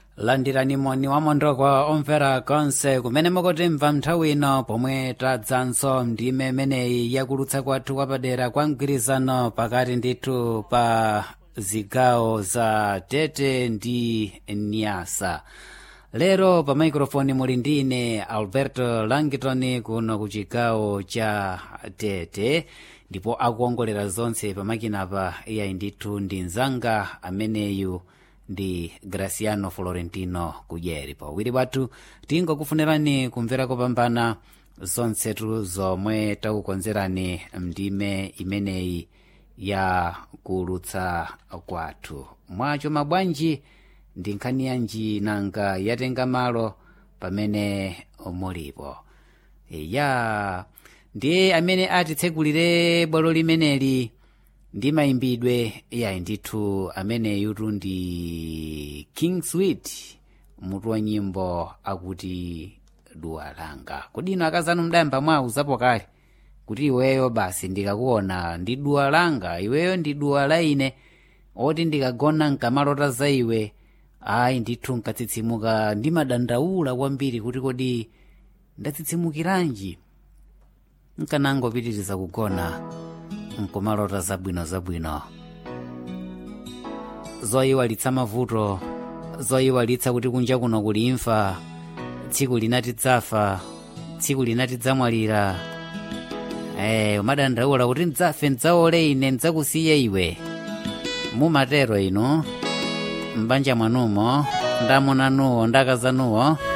landirani moni wamondokwa omvera konse kumene mukutimva nthawi ino pomwe tadzanso ndime imeneyi yakulutsa kwathu kwapadera kwa mgwirizano pakati ndithu pa zigawo za tete ndi nyasa lero pa maikrofoni muli ndine alberto langitoni kuno ku chigawo cha tete ndipo akuongolera zonse pamakinapa iyayi ndithu ndi mzanga ameneyu ndi graciano florentino kudyeri pawiri wathu tingokufunirani kumvera kopambana zonsetu zomwe takukonzerani mndime imeneyi ya kulutsa kwathu mwacho mabwanji ndi nkhani yanji nanga yatenga malo pamene mulipo ya ndiye amene atitsegulire bwalo limeneli ndi mayimbidwe iyayi ndithu ameneyutu ndi king sweet mutu wa nyimbo akuti duwa langa kodi ino akazanu mdayamba mwauzapo kale kuti iweyo basi ndikakuona ndi duwa langa iweyo ndi duwa la ine oti ndikagona nkamalota za iwe ayi ndithu nkatsitsimuka ndimadandaula kwambiri kuti kodi ndatsitsimukiranji nkanangopitiriza kugona nkumalota zabwino zabwino zoyiwalitsa mavuto zoyiwalitsa kuti kunja kuno kuli imfa tsiku linati dzafa tsiku linati dzamwalira eh umadandaula kuti ndzafe ndzaole ine ndzakusiye iwe mumatero inu mbanja mwanumo ndamunanuwo ndakazanuwo